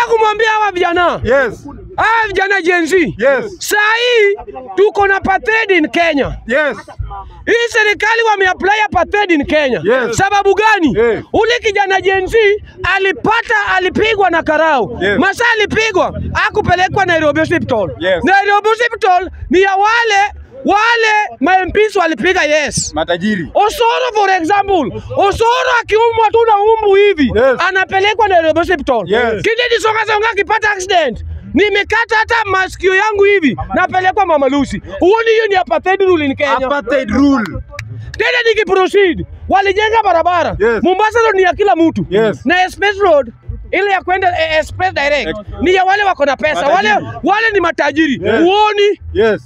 Nataka kumwambia hawa vijana, Yes. hawa vijana Gen Z, Yes. saa hii tuko na apartheid in Kenya. Yes. Hii serikali wameapply apartheid in Kenya. Yes. Sababu gani? Eh. Ule kijana Gen Z alipata alipigwa na karau. Yes. Masa alipigwa akupelekwa Nairobi Hospital. Yes. Nairobi Hospital ni ya wale wale ma MPs walipiga yes. Matajiri. Osoro for example, Osoro akiumwa tu na umbu hivi Yes. anapelekwa Nairobi Hospital. Yes. Kidedi Songa Songa akipata accident nimekata hata masikio yangu hivi napelekwa Mama Lucy. Huoni hiyo ni apartheid rule in Kenya? Apartheid rule. Tena nikiproceed, walijenga barabara Yes. Mombasa road ni ya kila mtu Yes. na express road ile ya kwenda eh, express direct Ex- ni ya wale wako na pesa, wale Matajiri. wale ni matajiri. Yes. Uoni Yes.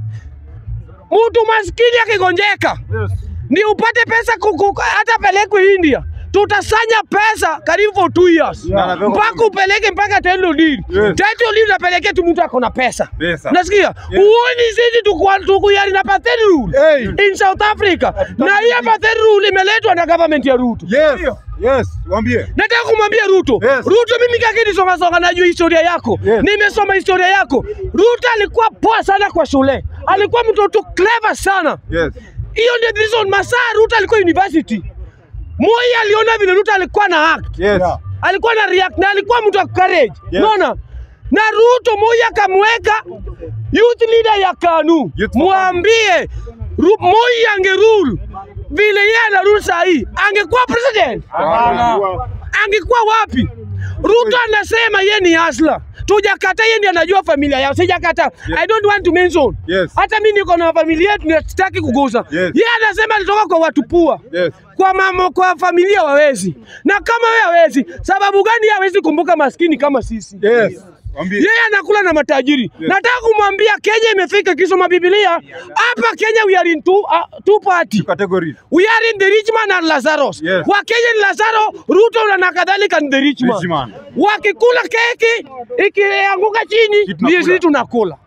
mtu maskini akigonjeka ni upate pesa kuku, hata pelekwe India tutasanya pesa karibu for two years Na anapelekwa mpaka upeleke mpaka title deed. Yes. Title deed unapelekea tu mtu ako na pesa. Pesa. Nasikia uoni sisi tuku- tukuyari na apartheid rule Hey. in South Africa, na hii apartheid rule imeletwa na government ya Ruto. Yes. Yes. Waambie. Nataka kumwambia Ruto, Yes. Ruto, mimi kakini songa songa, najua historia yako, Yes. nimesoma historia yako. Ruto alikuwa poa sana kwa shule, alikuwa mtoto clever sana. Yes. Hiyo ndio the reason masaa Ruto alikuwa university. Moi aliona vile Ruto alikuwa na act, Yes. alikuwa na react na alikuwa mtu wa courage. Yes. Unaona? Na Ruto Moi akamweka youth leader ya KANU. Youth Mwambie Ru- Moi ange rule vile yeye ana rule saa hii, angekuwa president angekuwa wapi? Ruto anasema ye ni hasla, tujakata, yeye ndiye anajua familia yao, sijakata. I don't want to mention. Yes. Hata mimi niko na familia yetu, na sitaki kugusa. Yes. Yeye anasema alitoka kwa watu pua Yes. kwa mama, kwa familia wawezi, na kama wewe hawezi, sababu gani yeye hawezi kumbuka maskini kama sisi? Yes. Waambie. Yeye anakula na matajiri. Nataka kumwambia Kenya imefika kisoma Biblia. Hapa Kenya we are in two, uh, two party. Categories. We are in the rich man and Lazarus. Yes. Wakenya ni Lazaro, Ruto na kadhalika ni the rich man. Rich man. Wakikula keki ikianguka chini Sisi tunakula. ndio sisi tunakula.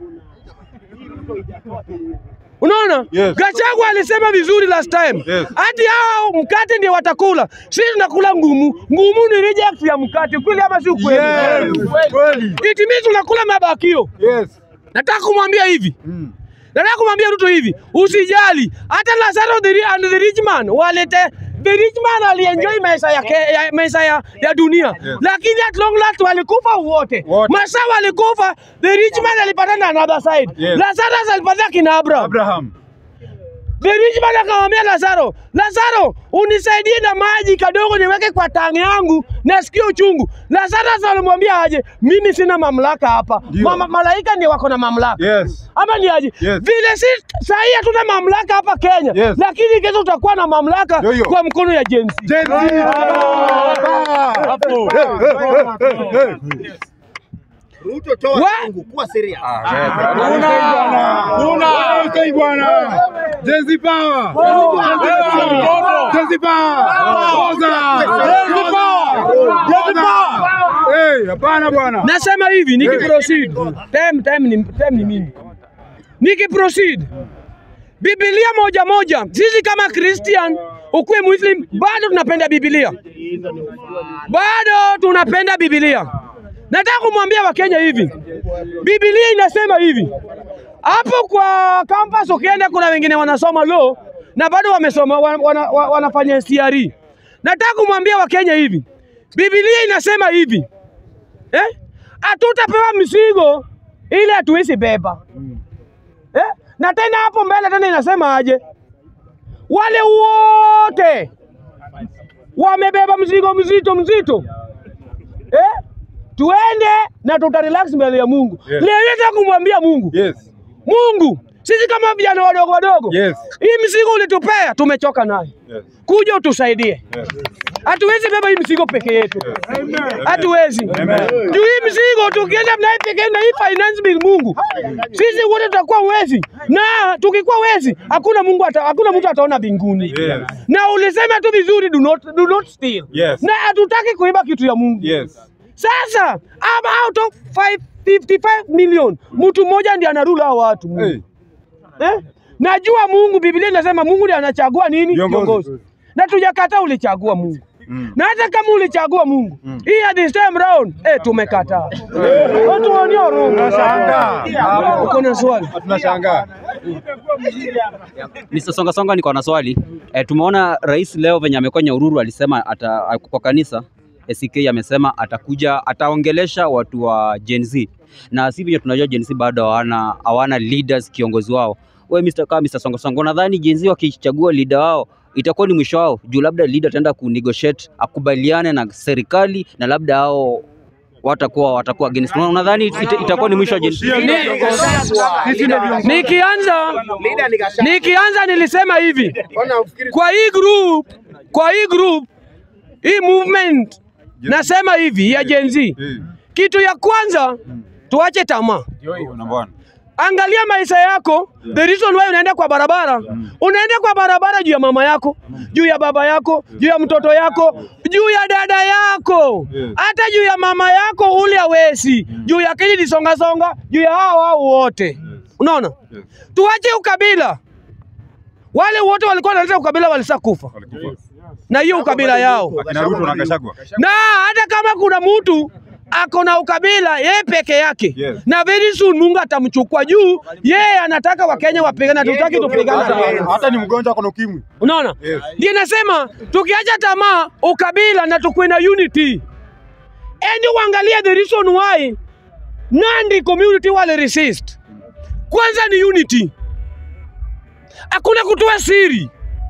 Unaona? Yes. Gachagua alisema vizuri last time. Yes. Hati hao mkate ndio watakula. Sisi tunakula ngumu. Ngumu ni reject ya mkate. Kweli ama si ukweli? Yes. Kweli. It means tunakula mabakio. Yes. Nataka kumwambia hivi. Mm. Nataka kumwambia Ruto hivi, usijali. Hata Lazaro the, ri- and the rich man walete the rich man alienjoy maisha ya, ke- ya, maisha ya, ya dunia Yes. lakini at long last walikufa wote. Wote. Masa walikufa, the rich man alipata na another side. Yes. Lazarus alipata kina Abraham. Abraham. The rich man akamwambia Lazaro, Lazaro, unisaidie na maji kadogo niweke kwa tangi yangu, nasikia uchungu. Lazarus alimwambia aje, mimi sina mamlaka hapa. Ndio. Mama, malaika ndio wako na mamlaka Yes. ama ni aje? Yes. Vile si sahii hatuna mamlaka hapa Kenya, Yes. lakini kesho tutakuwa na mamlaka Ndio hiyo. kwa mkono ya Gen Z. Gen Z. Hey, hey, hey, hey, hey. Ruto toa Wa- Mungu kuwa serious. Okay, bwana. Gen Z power. Gen Z power. Oza. Gen Z power. Gen Z power. Hey, hapana bwana. Nasema hivi nikiproceed, time time ni time ni mimi. Nikiproceed, Biblia moja moja, sisi kama Christian ukuwe Muslim, bado tunapenda Biblia, bado tunapenda Biblia. Nataka kumwambia Wakenya hivi, Biblia inasema hivi hapo kwa campus, ukienda kuna wengine wanasoma law na bado wamesoma wana, wana, wana, wanafanya CRE. Nataka kumwambia Wakenya hivi, Biblia inasema hivi eh? Hatutapewa mzigo ile hatuwezi beba eh? Na tena hapo mbele tena inasema aje, wale wote wamebeba mzigo mzito mzito eh? Tuende na tutarelax mbele ya Mungu. Yes. Leo nataka kumwambia Mungu, Yes. Mungu, sisi kama vijana wadogo wadogo, Yes. hii mzigo ulitupea, tumechoka nayo, Yes. kuja utusaidie. Yes. Hatuwezi beba hii mzigo peke yetu, hatuwezi juu hii mzigo tukienda naye peke na hii finance bill, Mungu, sisi wote tutakuwa wezi, na tukikuwa wezi hakuna Mungu ata, hakuna mtu ataona mbinguni. Yes. Na ulisema tu vizuri, do not, do not steal. Yes. Na hatutaki kuiba kitu ya Mungu. Yes. Sasa ama out of 555 million mtu mmoja ndiye anarula hao watu Mungu. Hey. Eh? Najua Mungu, Biblia inasema Mungu ndiye anachagua nini Viongozi. viongozi, na tujakataa, ulichagua Mungu. na hata kama ulichagua Mungu hii at this time round eh, tumekataa. Watu waonea huruma. Tunashangaa. Uko na swali? Tunashangaa. Mr. Songa Songa, niko na swali e, tumeona rais leo venye amekuwa Nyahururu alisema ata, kwa kanisa ACK amesema atakuja ataongelesha watu wa Gen Z na si vile tunajua Gen Z bado hawana hawana leaders kiongozi wao. We Mr. kama Mr. Songa Songa, unadhani Gen Z wakichagua leader wao itakuwa ni mwisho wao juu labda leader ataenda kunegotiate akubaliane na serikali na labda hao watakuwa watakuwa against. Una- Unadhani ita, itakuwa ni mwisho wa Gen Z? Nikianza Leader ni Gachagua. nikianza nilisema hivi Mbona ufikiri kwa hii group, kwa hii group, hii movement nasema hivi ya Gen Z, Eh, kitu ya kwanza tuache tamaa. number one. Angalia maisha yako. The reason why unaenda kwa barabara, unaenda kwa barabara juu ya mama yako, juu ya baba yako, juu ya mtoto yako, juu ya dada yako, Yes. hata juu ya mama yako ule awesi, juu ya Kennedy Songa Songa, juu ya hao hao wote. Unaona, Yes. tuache ukabila. Wale wote walikuwa wanaleta ukabila walisa kufa Walikufa. na hiyo ukabila yao, Akina Ruto na Gachagua. na hata kama kuna mtu ako na ukabila yeye peke yake Yes. na very soon Mungu atamchukua juu yeye anataka Wakenya wapigane, tutaki tupigane na yeye. Hata ni mgonjwa ako na ukimwi. Unaona, Yes. ndio nasema tukiacha tamaa ukabila na tukuwe na unity, endi uangalie the reason why Nandi community wale resist. Kwanza ni unity, hakuna kutoa siri.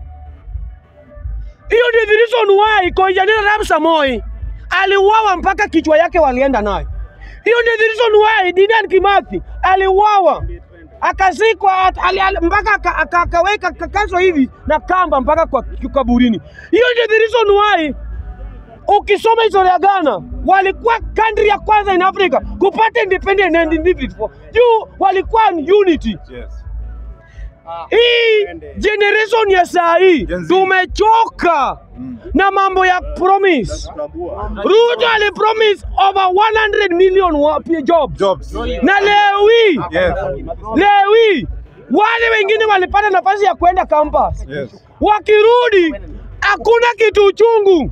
Hiyo ndio the reason why Koijanira Arap Samoei aliuawa mpaka kichwa yake walienda nayo. Hiyo ndio the reason why Dedan Kimathi aliuawa akazikwa at- ali- ali- mpaka aka- aka- akaweka kakazo hivi na kamba mpaka kwa kaburini. Hiyo ndio the reason why ukisoma historia ya Ghana walikuwa country ya kwanza in Africa kupata independent and indivisible. Juu walikuwa ni unity. Yes. Hii generation ya saa hii Gen Z. tumechoka na mambo ya promise. Ruto alipromise over 100 million wa- jobs Jobs. na leo hii Yes. leo hii wale wengine walipata nafasi ya kwenda campus, Yes. wakirudi hakuna kitu uchungu.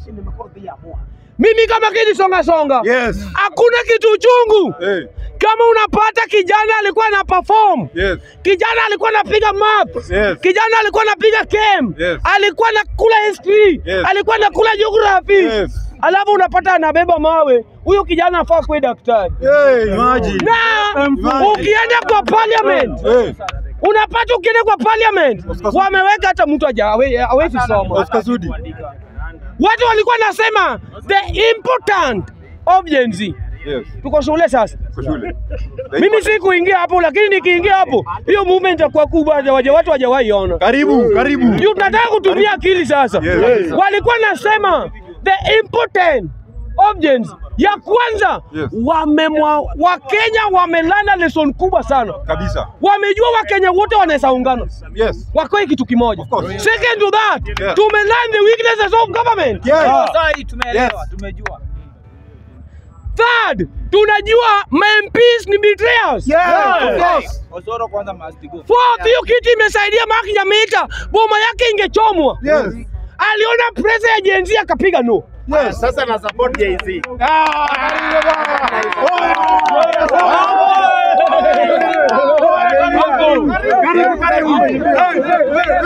Mimi kama kidi songa songa, Yes. hakuna kitu uchungu Eh. kama unapata kijana alikuwa na perform Yes. kijana alikuwa anapiga math Yes. kijana alikuwa anapiga chem Yes. alikuwa anakula history Yes. alikuwa anakula geography Yes. alafu unapata anabeba mawe huyo kijana afaa kuwe daktari Hey, imagine. na ukienda kwa parliament Eh. unapata ukienda kwa parliament wameweka hata mtu haja- hawe- hawezi soma Oscar Sudi. watu walikuwa nasema the important of Gen Z Yes. tuko shule sasa Kwa shule. mimi si kuingia hapo lakini nikiingia hapo hiyo movement itakuwa kubwa waja watu hawajawahi ona Karibu, karibu. juu tunataka kutumia akili sasa. Yes. Walikuwa nasema the important of Gen Z. ya kwanza Yes. wamemwa Wakenya wamelana lesson kubwa sana, Kabisa. wamejua Wakenya wote wanaweza ungana Yes. wakoe kitu kimoja. Of course. Second to that, Yeah. tumelearn the weaknesses of government. Yes. tumeelewa, Yes. tumejua. Third, tunajua ma MPs ni betrayers. Yes. Of course. Osoro kwanza must go. Fourth, hiyo kitu imesaidia Mark Nyamita, boma yake ingechomwa. Yes. Aliona pressure ya Gen Z akapiga no. Yes. sasa na support Jay-Z. Karibu, karibu. Hey, hey, hey,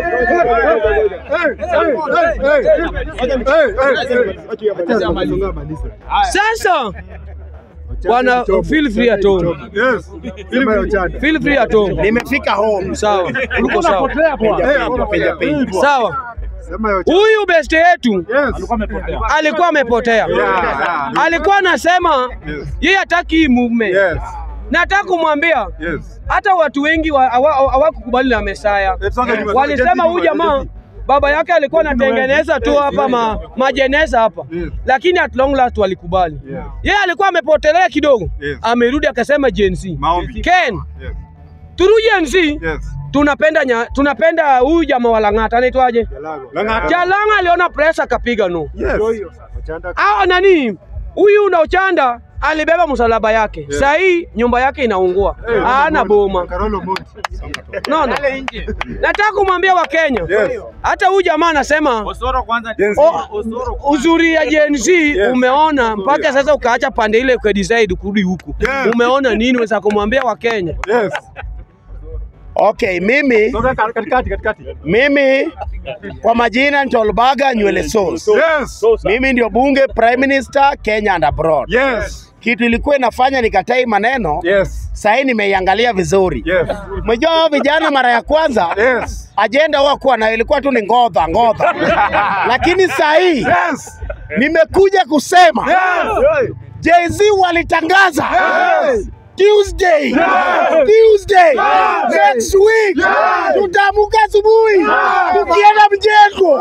hey, hey, hey. Sasa wana feel free at home. Yes. Feel free at home. Nimefika home. Sawa. Uko sawa. Piga piga. Sawa. Huyu beste yetu Yes. alikuwa amepotea. Yeah. Alikuwa anasema Yes. yeye hataki hii movement. Yes. Nataka kumwambia Yes. hata watu wengi wa- hawa- hawakukubali na Mesaya. It's not anymore. Walisema huyu jamaa baba yake alikuwa anatengeneza tu hapa ma, majeneza hapa Yes. lakini at long last walikubali. Yeah. Yeye alikuwa amepotelea kidogo, Yes. amerudi akasema Gen Z. Maombi. Ken, Yes. through Gen Z Yes. tunapenda nya, tunapenda huyu jamaa wa Lang'ata anaitwaje? Lang'ata. Jalanga aliona press akapiga no. Yes. Hao nani? Huyu Nauchanda alibeba msalaba yake, saa hii nyumba yake inaungua, hana boma. Karolo Monti. Naona, nataka kumwambia Wakenya, Yes. hata huyu jamaa anasema Osoro kwanza. Yes. o, uzuri ya Gen Z umeona mpaka sasa ukaacha pande ile ukadecide kurudi huku, Yes. umeona nini? Weza kumwambia Wakenya Yes. Okay, mimi Toka katikati katikati. mimi kwa majina Ntolbaga nywele sauce. Yes. Mimi ndio bunge prime minister Kenya and abroad. Yes. Kitu ilikuwa inafanya nikatai maneno Yes. sahii nimeiangalia vizuri. Yes. Mejua hao vijana mara ya kwanza Yes. ajenda wakuwa nayo ilikuwa tu ni ngodha ngodha, lakini sahii Yes. nimekuja kusema Yes. Jay-Z walitangaza Yes. Tuesday, Tuesday next week tutaamka asubuhi tukienda mjengo.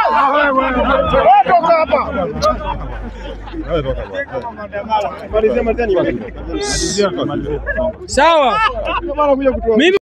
Toka hapa. sawa. Mimi